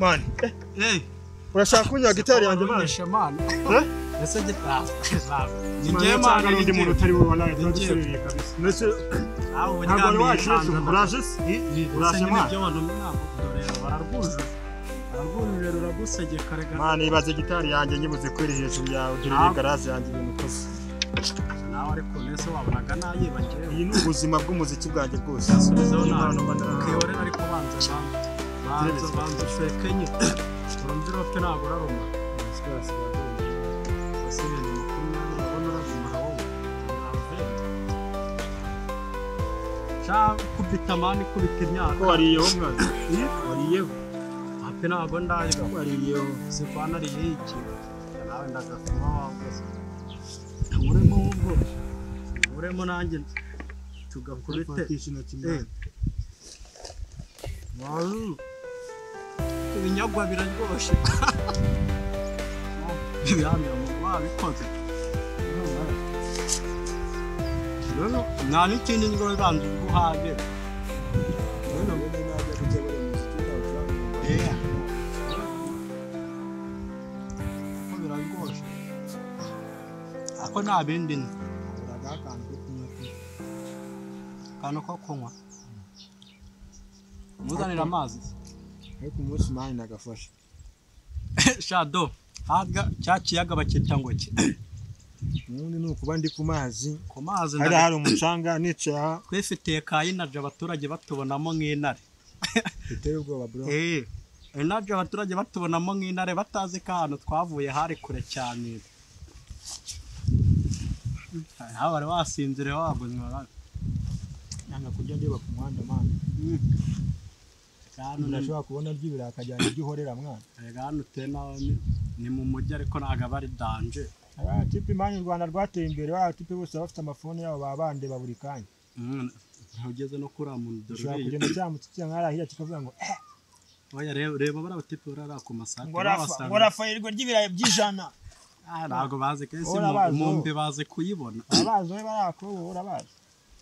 mani urashaka kunywa gitari yanjye mani yasabye ni njye mani nshaka n'undi muntu utari wowe nawe turadusubiye kabisa ndetse ntabwo wari wacu uraje si uraje mani mani ibaze gitari yanjye nyibuze kweri hejuru yawe ugira iyi garaje yanjye ibintu ukoze iyi ni ubuzima bw'umuziki bwanjye bwose kubita amani kubita imyaka ko wariyeho mwana wariyeho hape ntabwo ndaje ko wariyeho sivanariye iki nawe ndagakoma wakoze nkuremo wumvo nkuremo nanjye tugakubite fatisha intoki mwana Waru. ibinyagwa biraryoshye biramira mu wabikoze rero nta n'ikindi ngo zanze guhaje Yeah. Ko biraryoshye ako nta bindi ni akantu ko kunywa muzanira amazi ariko umunsi mani nagafashe shado haga cya kiyaga bacyita ngo ki ubundi ni ukuba ndi ku mazi ku mazi hariya hari umucanga nicaye aha twifitiye ka inaje abaturage batubonamo nk'intare biteye ubwoba bro eh inaje abaturage batubonamo nk'intare batazi ko ahantu twavuye hari kure cyane haba bari wasinzire wabuzima nanga kujya ndeba ku muhanda mani cyane ndashobora kubona ry'ibira akajyana ibyo uhorera mwana erega hano uteye nawe ni- ni mu mujyi ariko ntabwo aba ari danje abatipe mani u rwanda rwateye imbere abatipe bose baba bafite amafone yabo baba bandeba buri kanya Mm, ntugeze no kuri uriya muntu dore ushobora uriya kugenda cyamutse kijya nkarahira kikavuga ngo eh oya reba reba bariya batipe bariya ku masake ngo rafayirirwa ry'ibirayi by'ijana Ah, ntabwo bazi kenshi Wowe urabazi wowe. mumbe bazi kuyibona abazi wowe barakobo urabazi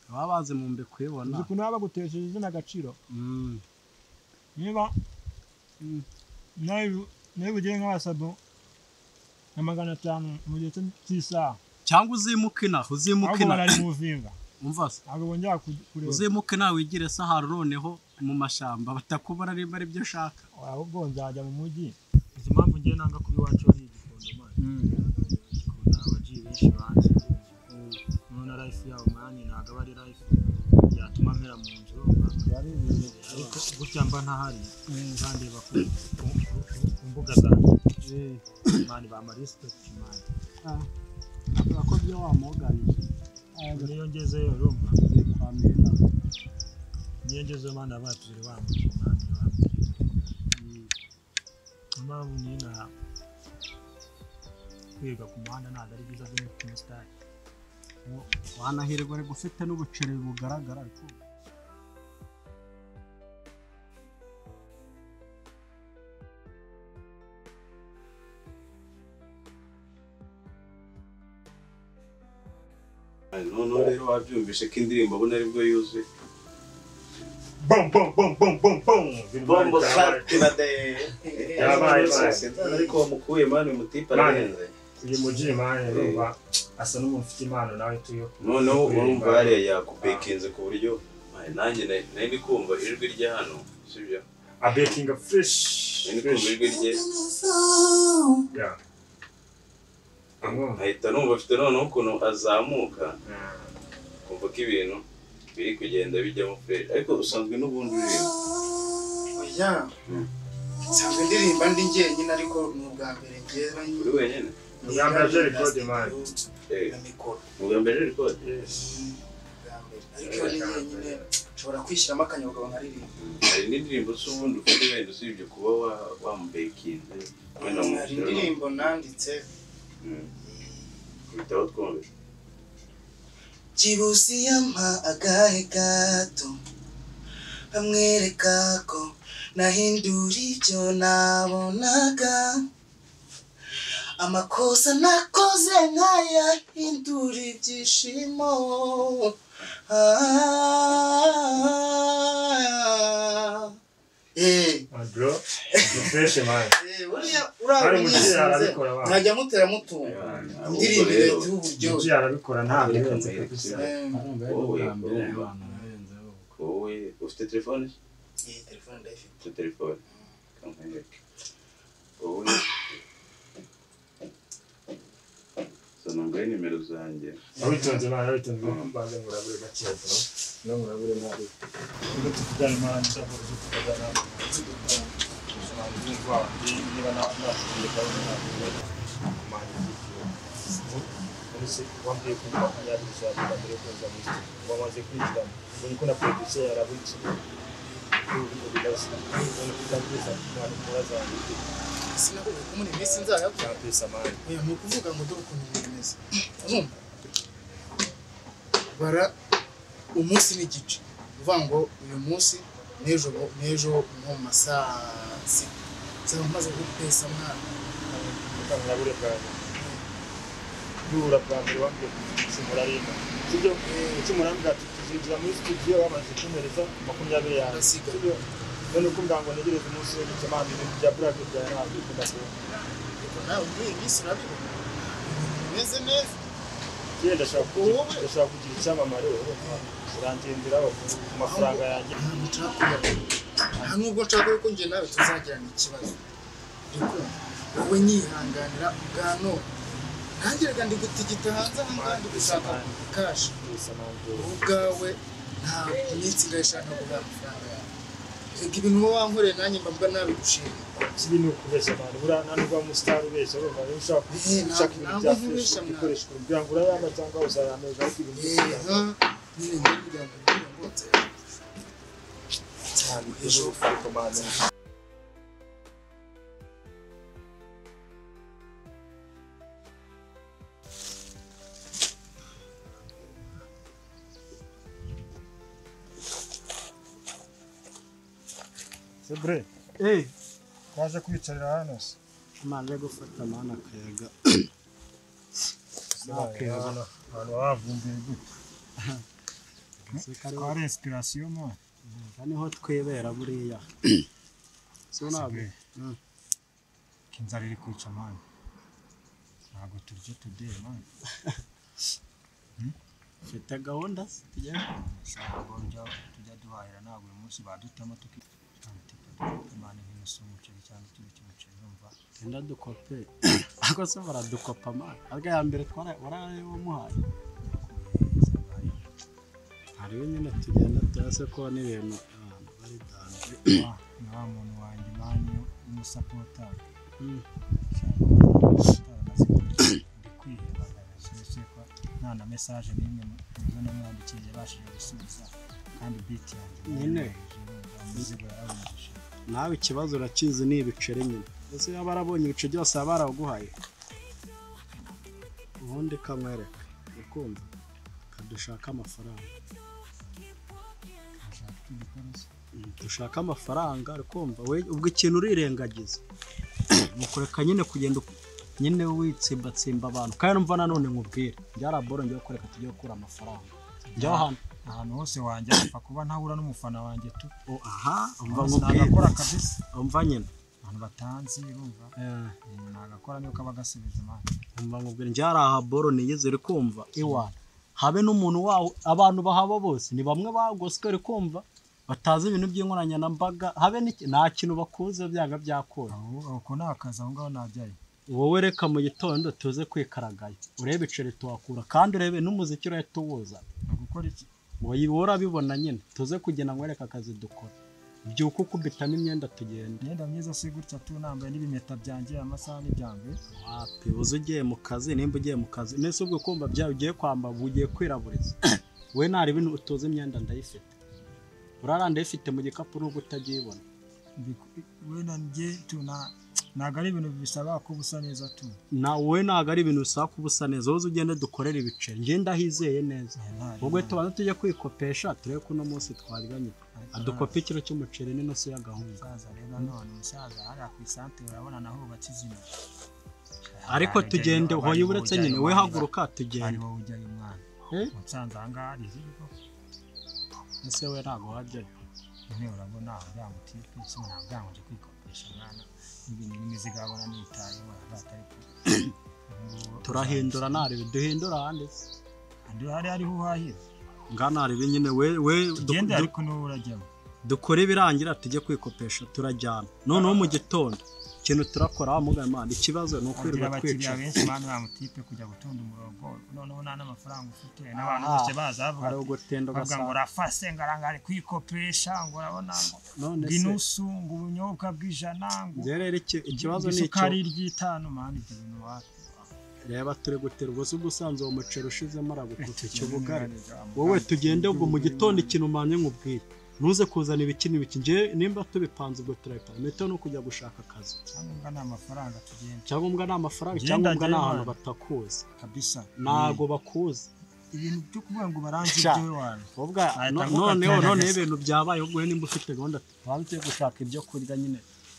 baba bazi mumbe kuyibona uzi ukuntu baba bagutesheje izina agaciro Mm, niba Mm. nawe nawe ugire nk'abasabo na magana atanu mu gihe cyo- cy'isaha cyangwa uzimuke inaha uzimuke ahubwo inaha bararimuvinga umva se ntabwo bongera ku- kureba uzimuke inaha wigire sahara noneho mu mashyamba batakubona nimba ari byo ushaka ahubwo nzajya mu mujyi izi mpamvu ngiye nanga kuba iwacu hari igikondo mani ikunda abagiye benshi banze none life yabo mani ntabwo aba ari life yatuma mpera mu nzu ariko gutya mba ntahari bandeba ku ku- ku- ku mbuga zanjye mani bamarisipekiti mani avuga ko byo wamuganye niyo ngezeyo urumva kwa mirina niyo ngezeyo mani abatubiri bambwiye mani bambwiye niyo mpamvu niyo na kwiga ku muhanda ntabwo ari byiza byo muri sitade wanahirwa ariko ufite n'ubuceri bugaragara ariko noneho rero wabyumvishe ko indirimbo abona aribwo yuzuye bom bom bom bom bom bom bombo sati na de Yabaye, yabaye. ariko wamukuye mani umutipe Mani. ararenze uyu mugi mani urumva asa n'umuntu ufite impano nawe tuyo noneho urumva hariya yakubekinze ku buryo mani, nanjye nari nari ndi kumva ijwi rye hano sibyo a baking of fresh nari ndi kumva ijwi rye yeah amwe nkahita numva afite noneho ukuntu azamuka kumva ko ibintu biri kugenda bijyamo fresh ariko usanzwe n'ubundi uririmba oya nsanzwe ndirimba ndi njyenyine ariko ni ubwa mbere njyewe uri wenyine Uganda Jerry Code man. Eh, na mikoro ubwa mbere rikode yes ubwa mbere ariko iyo ndi njyenyine nshobora kwishyiramo akanyabugabo nkaririmba hari n'indirimbo z'ubundi ufite wenda usibye kuba wa- wamubekinze wenda mu hari indirimbo nanditse bitabo twumvise kibusi yampa agahe gato amwereka ko nahindura ibyo nabonaga amakosa nakoze nkayahindura ibyishimo ah, eh. and bro fresh man Eh, buriya Bari mu uriya mwese kiraro arabikora abantu. mwajya mutera mutunga indirimbo igira Jiji uburyohe arabikora nta birenze kabisa Eh, Wowe, wowe. ubu wowe ufite telefone iyi telefone ndayifite ufite telefone kamuhereke wowe sonangwaho nimero zanjye abitonze mwana abitonze mbanze murabure gakeya bro no murabure nabi ubwo tuvugane mwana nzakora ibyo tuvugana ubusobanuzi bwanjye niba nakuye gahunda nakuye kumara igihe Polisi wambwiye ko makumyabiri zabura mbere yo kuza muri studio wamaze kwinjiramo mbonye ko na producer yaraburikiye ubu birasa ubona ko utambwiza mwana ukora zanjye sinakubwiye ko muri iyi minsi nzayakora cyapesa mwana oya ni ukuvuga ngo dore ukuntu ibintu bimeze urumva bara umunsi n'igice uvuga ngo uyu munsi n'ejo n'ejo nko mu ma saa sita nzaba maze gupesa mwana ukanabure bwanjye yura bwa mbere wambwiye kucumura rimwe sibyo ucumura mbwa tuzinjira muri studio bamaze kumereza makumyabiri yawe Ndasiga. sibyo none uko mbwa ngo ntegereze umunsi wo guca mamba ibintu bya burake bya ntabwo ikunda kuba ariko nawe muri iyi minsi urabibona ibintu bimeze neza njyewe ndashaka kugira- Wowe. ndashaka kugira icyamamare urumva birangendera ku mafaranga yanjye ntabwo nshaka kuyabona nta nubwo nshaka ko njye nawe tuzagirana ikibazo ariko wowe nyihanganira ubwa none nanjye reka ndigutigita hanze aha ngaha ndi gushaka kashi gusa ntabwo wowe ubwawe nta minsi ngayishaka kubwa amafaranga yawe reka ibintu uba wankoreye nanjye mba mbwa nabigushima kibi ni ukubeshya abantu buriya nta nubwo ari umusitari ubeshya urumva niba ushaka Eh, ntabwo- ushaka ibintu ntabwo bya fresh nkubeshya, mwana. ukoreshwa kugira ngo urayama cyangwa uzayameza ariko ibintu byose reka nyine njye kugira ngo mbwira ngo nzayaguze cyane ejo ariko mwana Sebre, waje kwicarira hano se? maze gufata mana akayaga Nakayaga na- Abantu bavumbuye gute? Nseka ari- Twari inspiration mwana. aha niho twibera buriya so ntabwo Sigaye. Mm. inzara iri kwica mani ntabwo turya tudeye mani mfite gahunda se tugiye ntabwo njya tujya duhahira ntabwo uyu munsi badutamo tukitanga mani nk'inusu umuceri cyangwa utundi umuceri urumva genda dukope ariko se baradukopa mani ariko ya mbere twara waraye wamuhaye hariho nyine tugenda turase ko n'ibintu abantu bari danje Wa- ni wa muntu wanjye mani w'umusapota Mm. ndi kwihebagana keretse ko nta na mesaje n'imwe muzo namwandikiye yabashije gusubiza kandi biti yanjye Nyine. umuzigo yarawumurije nawe ikibazo urakizi ni ibiceri nyine ese yaba arabonye ibice byose aba yaraguhaye ubundi kamwereka ukumva kadushaka amafaranga ndashaka igikoresho Mm, dushaka amafaranga arikumva we ubwo ikintu urirengagiza mukureka nyine kugenda uku- nyine witsimbatsimba abantu kandi numva nanone nkubwire byaraboro ngiye kureka tujye gukura amafaranga njya hano ahantu hose wanjya apfa kuba ntahura n'umufana wanjye tu O- aha umva Ntabwo nkubwire nagakora kabisa umva nyine abantu batanzi urumva Eh, ibintu nagakora niyo kaba gasubiza imana umva nkubwire njya hari aha boro niyize uri kumva iwawe habe n'umuntu wawe abantu bahaba bose ni bamwe bagoswe uri kumva batazi ibintu by'inkoranyambaga habe n'iki- nta kintu bakuze byanga byakura aho uko ni akazi aho ngaho najyayo wowe reka mu gitondo tuze kwikaragayo urebe iceri tuhakura kandi urebe n'umuziki urahita tuwuza ni ugukora iki wowe urabibona nyine tuze kugenda nkwereka akazi dukora byuka ukubitamo imyenda tugenda imyenda myiza si gutya tu nambaye n'ibimeta byanjye amasaha n'ibyanjye wapi uzi ugiye mu kazi nimba ugiye mu kazi nese ubwo kumva byawe ugiye kwambara uba ugiye kwiraburiza we ntari ibintu utuze imyenda ndayifite urara ndayifite mu gikapu nubwo utagiyibona Ndi- wenda njye tu na- ntabwo ari ibintu bisaba ko usa neza tu na wowe ntabwo ari ibintu bisaba kuba usa neza wowe ugende dukorere ibiceri njye ndahizeye neza Ntari- ubwo tubanza tujye kwikopesha turebe ko uno munsi twariganye ariko adukopa ikiro cy'umuceri n'inusu y'agahunga umusaza rero none umusaza hariya ku isantere urabona naho hubatse izina ariko Hari tugende ujyayo- hoya hari uretse ujyayo nyine we mwana. haguruka ari tugende wowe ujyayo mwana Eh? musanze ahangaha hari izina ese we ntabwo wajyayo None urabona bwa mutipe kimwe ntabwo nje kwikopesha mwana ibintu n'imizigo abona nitayeho batari turahindura narebe duhindura hande andi hari hariho uhahira nganarebe nyine we we du- ugende du- ariko niwo urajyamo dukore ibirangira tujye kwikopesha turajyana noneho mu gitondo ikintu turakora wa mugaye mana ikibazo ni agira ukwirirwa abakiriya twicara benshi bana ba mutipe kujya gutonda umurongo noneho nta n'amafaranga ufite n'abantu Ah, bose baza bavuga hari ati- ugutenda bavuga ngo ugasanga rafase ngaranga ari kwikopesha ngo urabona ngo none ngo se inusu ngo ubunyobwa bw'ijana ngo njye rero iki- ikibazo ni icyo isukari ry'itanu mani ibyo bintu wapi reba turi gutera ubwo si ubusanzwe uwo muceri ushizemo aragutuka ikibuga wowe wowe tugende ubwo mu gitondo ikintu umanye nk'ubwire ntuze kuzana ibiki n'ibiki njye nimba tubipanze ubwo turabipanga metero ni ukujya gushaka akazi cyangwa nta mafaranga tugenda icyangombwa ni amafaranga Genda, icyangombwa ni genda. ahantu batakuzi kabisa ntago bakuzi ibintu byo kuvuga ngo baranze Sha. ibyo wanyu ubwa Ahita no- agufatira noneho agasi. noneho ibintu byabaye ubwo nimba ufite gahunda waba ugiye gushaka ibyo kurya nyine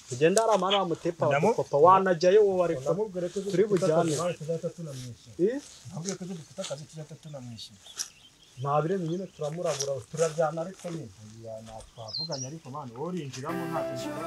tugenda hari amana bamutepa Ndamu- bakakopa wanajyayo wowe ariko turi bujyane tuzahita tunamwishyura Eh, ntabwo iyo dufite akazi tuzahita tunamwishyura nta birenge nyine turamurabura turajyana ariko nyine twavuganye ariko mani wowe urinjiramo nta kwishyura